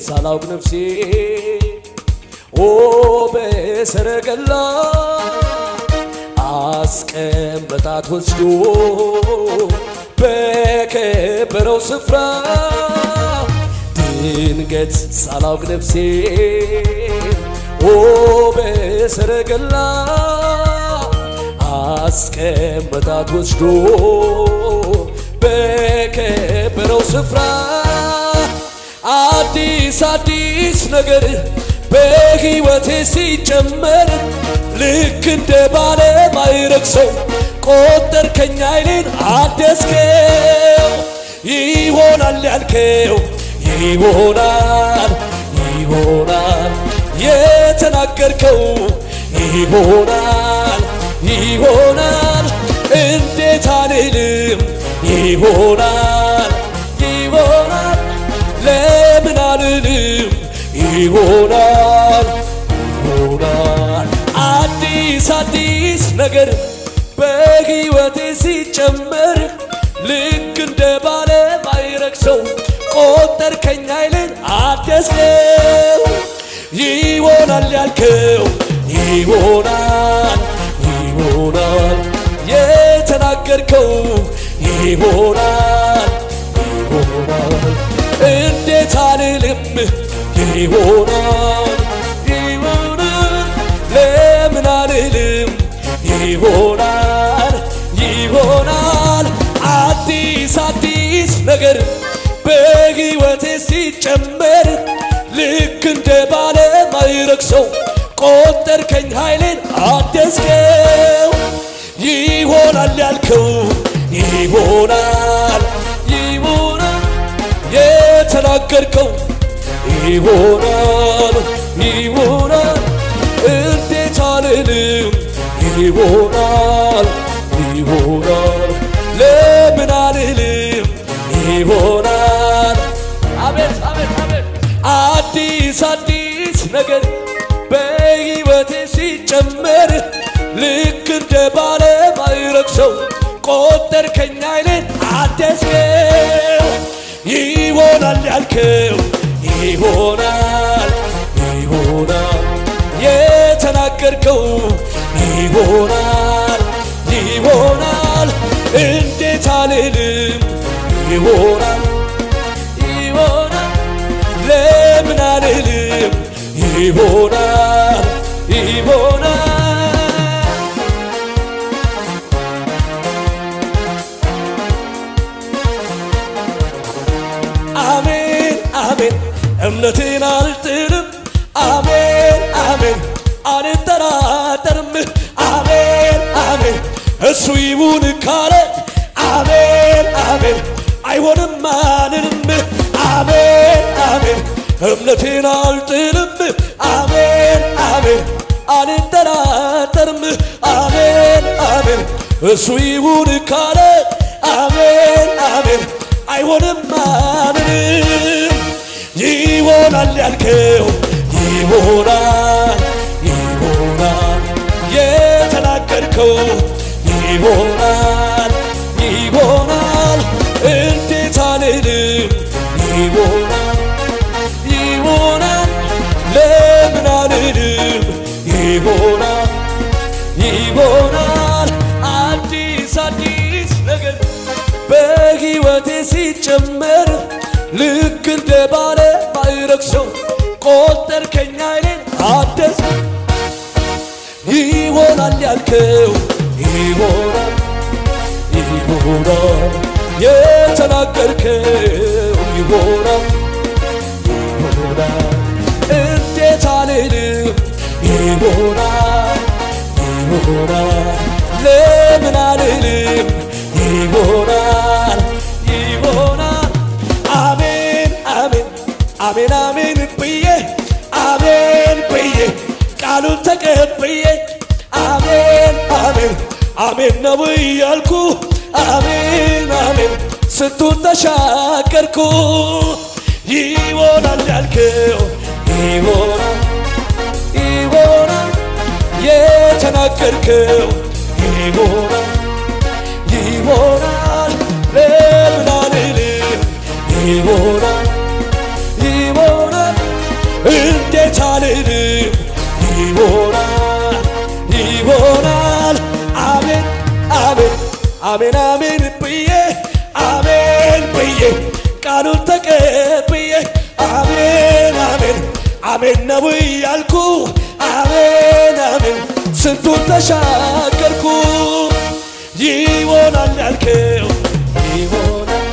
ሳላውቅ ነፍሴ ኦ በሰረገላ አስቀመጣት ወስዶ በከበረው ስፍራ ድንገት ሳላውቅ ነፍሴ ኦ በሰረገላ አስቀመጣት ወስዶ በከበረው ስፍራ አዲስ አዲስ ነገር በሕይወቴ ሲጨመር ልክ እንደ ባለ ማይረግ ሰው ቆጠርከኝ ኃይሌን አደስከው ይሆናል ያልከው ይሆናል ይሆናል የተናገርከው ይሆናል ይሆናል እንዴት አልልም ይሆናል ይሆናል ለምን አልልም ይሆናል ይሆናል አዲስ አዲስ ነገር በሕይወቴ ሲጨመር ልክ እንደ ባለ ማይረግ ሰው ቆጠርከኝ ኃይልን አደስከው ይሆናል ያልከው ይሆናል ይሆናል የተናገርከው ይሆናል ይሆናል እንዴት አልልም ይሆናል ይሆናል ለምን አልልም ይሆናል ይሆናል አዲስ አዲስ ነገር በሕይወቴ ሲጨመር ልክ እንደ ባለ ማይረግ ሰው ቆጠርከኝ ኃይሌን አደስከው ይሆናል ያልከው ይሆናል ይሆናል የተናገርከው ይሆናል ይሆናል እንዴት አልልም ይሆናል ይሆናል ለምን አልልም ይሆናል አቤት አቤት አቤት አዲስ አዲስ ነገር በሕይወቴ ሲጨመር ልክ እንደ ባለ ማይረግ ሰው ቆጠርከኝ ኃይሌን አደስከው ይሆናል ያልከው ይሆናል ይሆናል የተናገርከው ይሆናል ይሆናል እንዴት አልልም ይሆናል ይሆናል ለምን አልልም ይሆናል ይሆናል አሜን አሜን እምነቴን አልጥልም አሜን አሜን አልጠራጠርም አሜን አሜን እሱ ይሁን ካለ አሜን አሜን አይሆንም አልልም አሜን አሜን እምነቴን አልጥልም አሜን አሜን አልጠራጠርም አሜን አሜን እሱ ይሁን ካለ አሜን አሜን አይሆንም አልልም ይሆናል ያልከው ይሆናል ይሆናል የተናገርከው ይሆናል ይሆናል እንዴት አልልም ይሆናል ይሆናል ለምን አልልም ይሆናል ይሆናል አዲስ አዲስ ነገር በሕይወቴ ሲጨመር ልክ እንደ ባለ ማይረግ ሰው ቆጠርከኝ ኃይሌን አደስ ይሆናል ያልከው ይሆናል ይሆናል የተናገርከው ይሆናል ይሆናል እንዴት አልልም ይሆናል ይሆናል ለምን አልልም ይሆናል ይሆናል አሜን አሜን አሜን አሜን ብዬ አሜን ብዬ ቃሉን ተቀብዬ አሜን አሜን አሜን ነው እያልኩ አሜን አሜን ስንቱን ተሻገርኩ ይሆናል ያልከው ይሆናል ይሆናል የተናገርከው ይሆናል ይሆናል ለምን አልልም ይሆናል ይሆናል ብዬ አሜን ብዬ ቃሉን ተቀብዬ አሜን አሜን አሜን ነው ያልኩ አሜን አሜን ስንቱን ተሻገርኩ ይሆናል ያልከው ይሆናል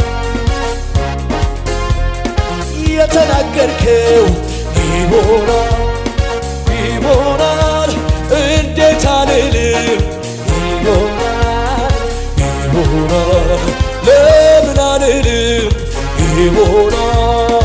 የተናገርከው ይሆናል ይሆናል እንዴት አልልም ይሆናል ይሆናል ለምን አልልም ይሆናል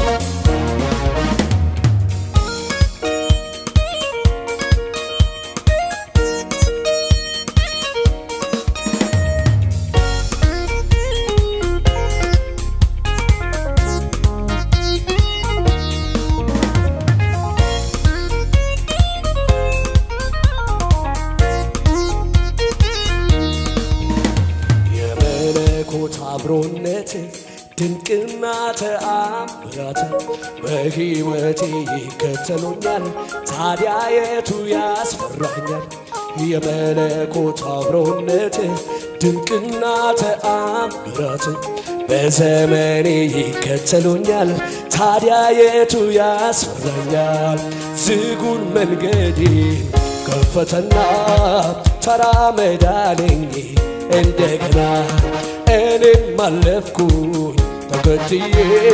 የመለኮት አብሮነት ድንቅና ተአምራት በሕይወቴ ይከተሉኛል። ታዲያ የቱ ያስፈራኛል? የመለኮት አብሮነት ድንቅና ተአምራት በዘመኔ ይከተሉኛል። ታዲያ የቱ ያስፈራኛል? ዝጉን መንገዴን ከፈተና ተራመዳለኝ እንደገና እኔም አለፍኩኝ ተከትዬ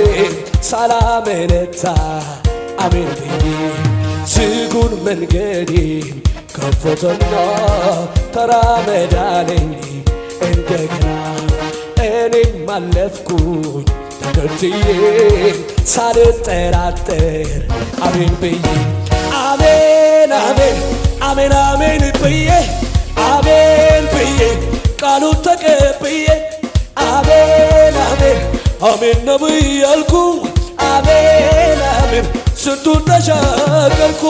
ሳላመነታ አሜን ብዬ ዝጉን መንገዴን ከፈተና ተራመዳለኝ እንደገና እኔም አለፍኩኝ ተከትዬ ሳልጠራጠር አሜን ብዬ አሜን አሜን አሜን አሜን ብዬ አሜን ብዬ ቃሉን ተቀብዬ አሜን አሜን አሜን ነው ያልኩ አሜን አሜን ስንቱን ተሻገርኩ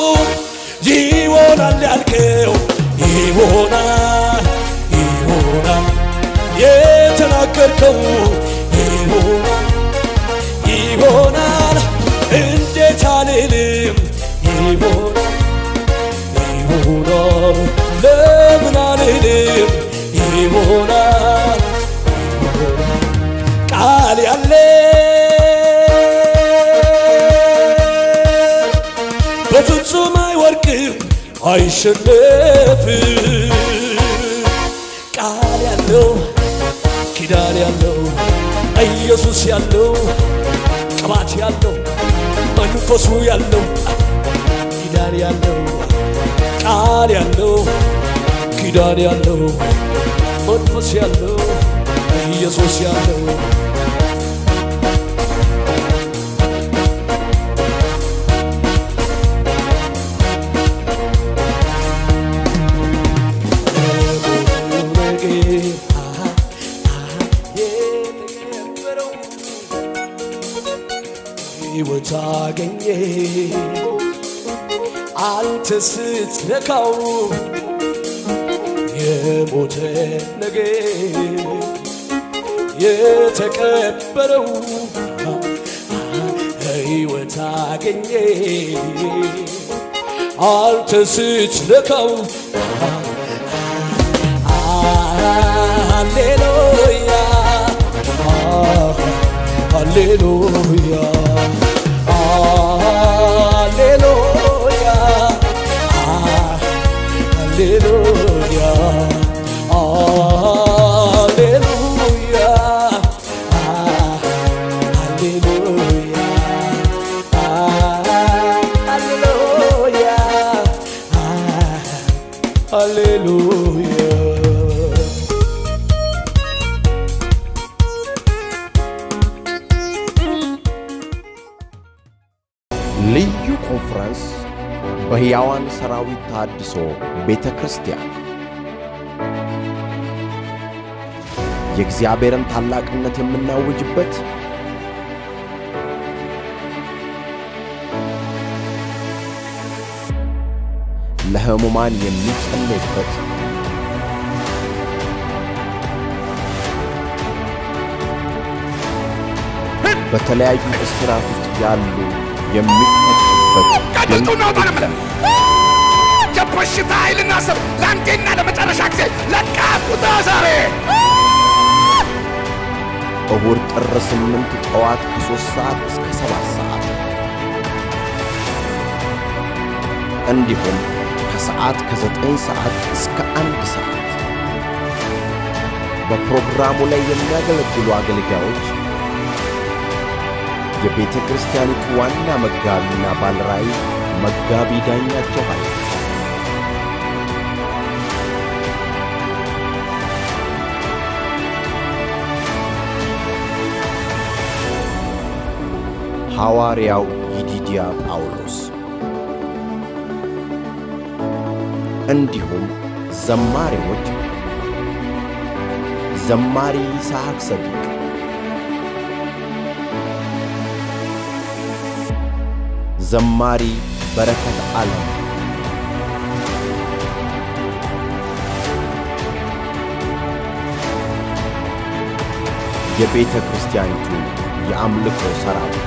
ይሆናል ያልከው ይሆናል ይሆናል የተናገርከው ይሆናል ይሆናል እንዴት አልልም ይሆናል ይሆናል ለምን አልልም ይሆናል ቃል ያለ በፍጹም አይወርቅም አይሸነፍም ቃል ያለው ኪዳን ያለው ኢየሱስ ያለው ቅባት ያለው መንፈሱ ያለው ኪዳን ያለው ቃል ያለው ኪዳን ያለው መንፈስ ያለው ኢየሱስ ያለው ሕይወት አገኘ አንተ ስትነካው የሞተ ነገር የተቀበረው ሕይወት አገኘ አንተ ስትነካው ሃሌሉያ ሃሌሉያ ሃሌሉያ ሃሌሉያ ሃሌሉያ ሃሌሉያ ሃሌሉያ ሃሌሉያ ልዩ ኮንፈረንስ በሕያዋን ሰራዊት ታድሶ ቤተ ክርስቲያን የእግዚአብሔርን ታላቅነት የምናውጅበት ለሕሙማን የሚጸለይበት በተለያዩ እስራት ውስጥ ያሉ የሚፈቱበት ቀድስቱ እናውጣ ነው የምልህ። የበሽታ ኃይልና ስም ለአንዴና ለመጨረሻ ጊዜ ለቃቁታ ዛሬ እሁድ ጥር ስምንት ጠዋት ከሦስት ሰዓት እስከ ሰባት ሰዓት እንዲሁም ከሰዓት ከዘጠኝ ሰዓት እስከ አንድ ሰዓት በፕሮግራሙ ላይ የሚያገለግሉ አገልጋዮች የቤተ ክርስቲያኒቱ ዋና መጋቢና ባልራእይ መጋቢ ዳኛቸው ኃይለ ሐዋርያው ይዲድያ ጳውሎስ እንዲሁም ዘማሪዎች ዘማሪ ይስሐቅ ሰዲቅ፣ ዘማሪ በረከት ዓለም፣ የቤተ ክርስቲያኒቱ የአምልኮ ሠራዊት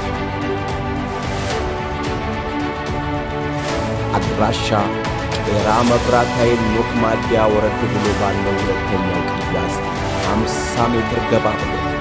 አድራሻ ቄራ መብራት ኃይል ኖክ ማዲያ ወረድ ብሎ ባለው ሁለተኛው ቅያስ አምሳ ሜትር ገባ ብሎ